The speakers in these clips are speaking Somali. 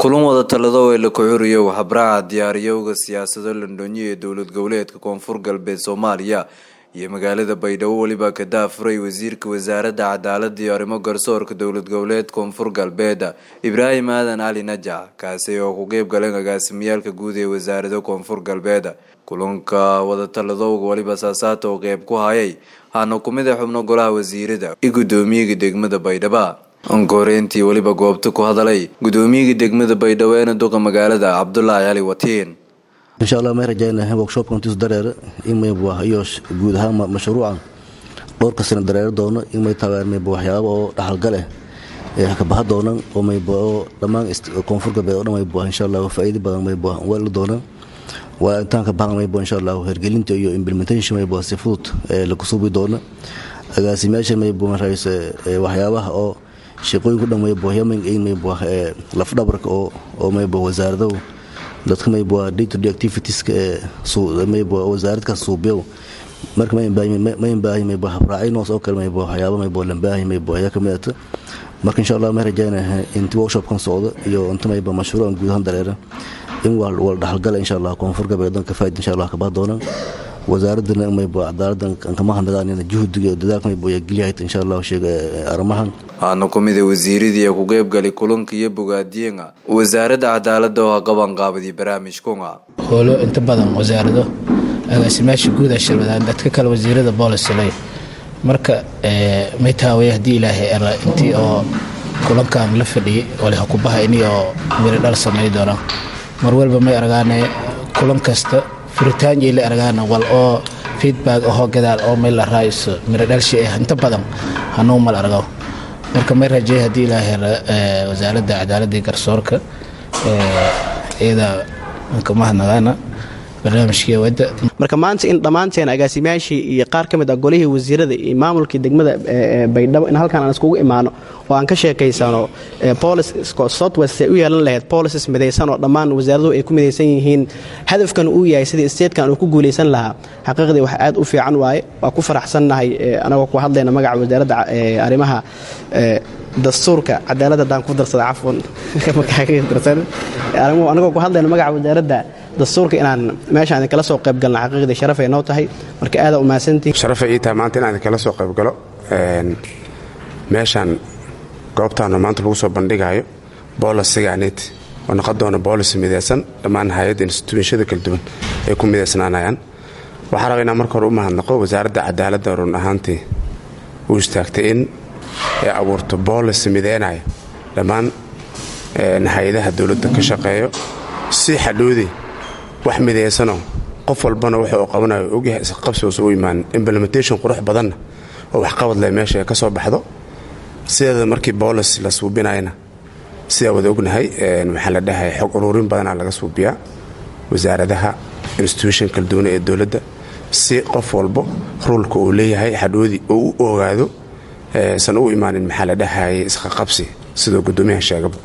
kulan wada talado ee la kuxuriyo habraaca diyaariyowga siyaasado londonyo ee dowlad goboleedka koonfur galbeed soomaaliya iyo magaalada baydhabo weliba ka daafuray wasiirka wasaaradda cadaalada iyo arrimo garsoorka dowlad goboleed koonfur galbeed ibraahim aadan cali najac kaasi oo ku qeyb galeen agaasimiyaalka guud ee wasaarada koonfur galbeed kulanka wadatalladowga weliba saasaata oo qeyb ku hayay haana kumid a xubno golaha wasiirada iyo guddoomiyaga degmada baydhaba ankoreyntii weliba goobta ku hadalay guddoomiyaga degmada baydhabo eena duqa magaalada cabdulaahi cali watiin insha allah may rajaynahay workshopka intiisu dareere in mayba iyo guud ahaan mashruuca dhowrka sano dareero doono in may tagaan mayba waxyaaba oo dhaxalgaleh ee ka baha doonan oo mayba oo dhammaan koonfur galbeed oo dhan mayba insha allah faa'iido badan mayba weeli doonaan waa intaan ka bahan mayba insha allah hergelinta iyo implementation mayba si fudud ee lagu suubi doona agaasimayaasha mayba marayse waxyaabaha oo shaqooyinku dhan mayba yamin in mayba lafdhabarka oo oo mayba wasaaradahu dadka mayba day to day activitieska ee mayba wasaaradkaas suubiyow marka mayn baahi mayba habraacinos oo kale mayba waxyaaba mayba lambaahi mayba ayaa kamid ata marka insha allah may rajaynaha inti workshopkan socdo iyo inta mayba mashruucan guud ahaan dareera in wala dhaxalgala insha allah koonfur galbeed dan ka faaid insha allah kabaha doonaan wasaaradana mayba cadaaladdan kama hadnagaan juhdiga iyo dadaalka mayba ayaa geliyahay insha allah sheega arrimahan waxaana kumid a wasiiradii ku qeybgalay kulanka iyo bogaadiyenga wasaaradda cadaalada oo qaban qaabadii barnaamijkunga howlo inta badan wasaarado agaasimayaasha guud a shirwadaan dadka kale wasiirada boolisle marka may taaway haddii ilaahay era intii oo kulankan la fadhiyay wali hakubaha ini oo miri dhal samay doonaan mar walba may argaane kulan kasta furitaanjay la argaana wal oo feedback ahoo gadaal oo may la raayso miri dhalshi ah inta badan hanuu mal argo marka may rajey haddii ilaahay wasaaradda cadaaladda iyo garsoorka iyada kamahadnagaana barnaamijkii wadda marka maanta in dhammaanteen agaasimayaashii iyo qaar ka mid ah golihii wasiirada iyo maamulkii degmada baydhabo in halkaan aan iskugu imaano oo aan ka sheekaysano southwest ay u yeelan lahayd policies midaysan oo dhammaan wasaaraduhu ay ku midaysan yihiin hadafkan uu yahay sidii statekan uu ku guulaysan lahaa xaqiiqdii wax aad u fiican waaye waa ku faraxsannahay anagoo ku hadlayna magaca wasaaradda arrimaha dastuurka cadaalad haddaan ku darsada cafwan anagoo ku hadlayna magaca wasaaradda dastuurka inaan meeshaan idinkala soo qayb galna xaqiiqdii sharafay noo tahay marka aada umahadsantihin sharafay ii tahay maanta inaan idinkala soo qayb galo meeshaan goobtaanu maanta lagu soo bandhigaayo boolisigaanit oo noqon doona boolis midaysan dhammaan hay-adda instituushada kala duwan ay ku midaysnaanayaan waxaa raba inaan marka hore u mahadnaqo wasaaradda cadaaladda run ahaantii u istaagtay in ay abuurto boolis midaynaya dhammaan hay-adaha dowladda ka shaqeeyo si xadhoodii wax midaysanoo qof walbana waxa uu qabanayo ogyahay isqabsiuusa u imaan implementation qurux badanna oo waxqabad leh meesha ay ka soo baxdo sideeda markii boolis la suubinayana sidaa wada ognahay waxaa la dhahay xog uruurin badanaa laga suubiyaa wasaaradaha institution kala duwana ee dowladda si qof walbo ruulka uu leeyahay xadhoodii oo u ogaado san u imaanin maxaa la dhahayay isqaqabsi sidoo guddoomiyaha sheegaba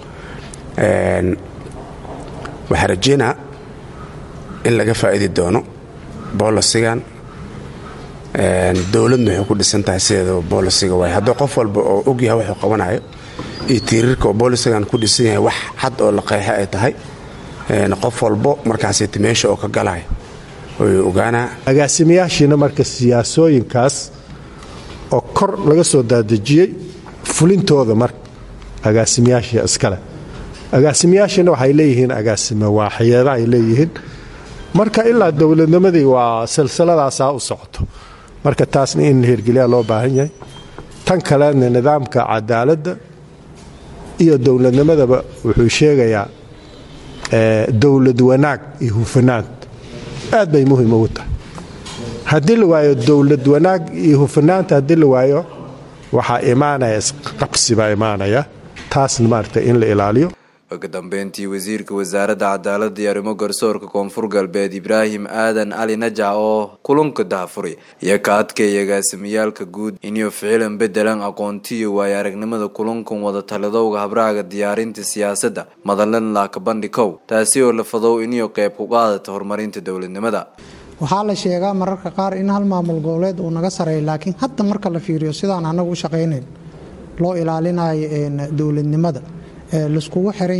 waxaa rajeynaa in laga faa'idi doono boolisigan dowladna waxay ku dhisan tahay sideedaba boolisiga waay haddii qof walba oo ogyahay waxuu qabanayo iyo tiiriirka oo boolisigan ku dhisan yahay wax cad oo la qeexa ay tahay qof walbo markaasiti meesha oo ka galaya way ogaanaa agaasimayaashiina marka siyaasooyinkaas oo kor laga soo daadejiyey fulintooda marka agaasimayaashii iskale agaasimayaashiina waxay leeyihiin agaasime waaxyeeda ay leeyihiin marka ilaa dowladnimadii waa silsiladaasaa u socoto marka taasna in hirgeliyaa loo baahan yahay tan kalena nidaamka cadaaladda iyo dowladnimadaba wuxuu sheegayaa dowlad wanaag iyo hufanaant aad bay muhiim ugu tahay haddii la waayo dowlad wanaag iyo hufanaanta haddii la waayo waxaa imaanaya isqabsi baa imaanaya taasna maaragta in la ilaaliyo ugu dambeyntii wasiirka wasaaradda cadaalada iyo arrimo garsoorka koonfur galbeed ibraahim aadan cali najac oo kulanka daafuray iyo ka adkaya agaasimiyaalka guud inuu ficilan bedelan aqoontiyo waayo aragnimada kulankan wada taladowga habraaga diyaarinta siyaasadda madalan laaka bandhikow taasi oo la fadow inuu qayb ku qaadata horumarinta dowladnimada waxaa la sheegaa mararka qaar in hal maamul goboleed uu naga sareeyo laakiin hadda marka la fiiriyo sidaan anagu u shaqaynayn loo ilaalinayo dowladnimada laiskugu xiran yahay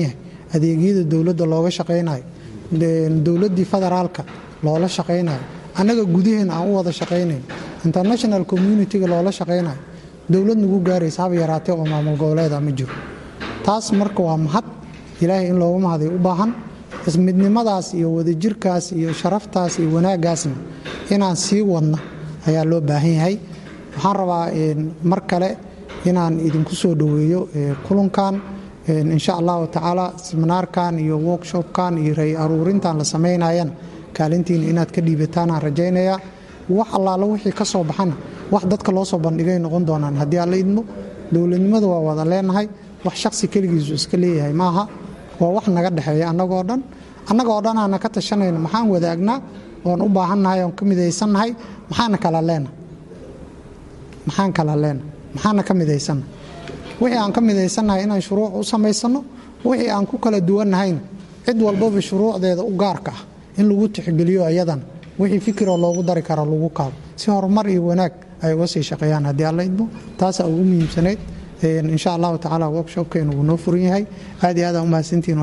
adeegyada dowladda looga shaqaynayo dowladdii federaalka loola shaqaynayo annaga gudaheena aan u wada shaqaynayn international communitiga loola shaqaynayo dowlad nagu gaaraysa haba yaraatee oo maamul goboleeda ma jiro taas marka waa mahad ilaahay in looga mahaday u baahan midnimadaas iyo wadajirkaas iyo sharaftaas iyo wanaaggaasna inaan sii wadno ayaa loo baahan yahay waxaan rabaa mar kale inaan idinku soo dhoweeyo kulankan insha allahu tacaala seminaarkan iyo workshopkan iyo ray aruurintan la samaynayan kaalintiina inaad ka dhiibataanaan rajaynayaa wax allaala wixii ka soo baxana wax dadka loo soo bandhigay noqon doonaan haddii aan la idmo dowladnimada waa wada leenahay wax shaksi keligiisu iska leeyahay maaha waa wax naga dhexeeya annagoo dhan annagoo dhan aana ka tashanayno maxaan wadaagnaa oon u baahannahay oon ka midaysannahay maxaana kala leena maxaan kala leena maxaana ka midaysanna wixii aan ka midaysannahay inaan shuruuc u samaysanno wixii aan ku kala duwannahayna cid walbaba shuruucdeeda u gaarka ah in lagu tixgeliyo ayadana wixii fikiroo loogu dari kara lagu kaabo si horumar iyo wanaag ay uga sii shaqeeyaan haddii alla idmo taasaa ugu muhiimsanayd insha allahu tacaala workshopkeenu wuu noo furan yahay aad iyo aad aa umahadsantihin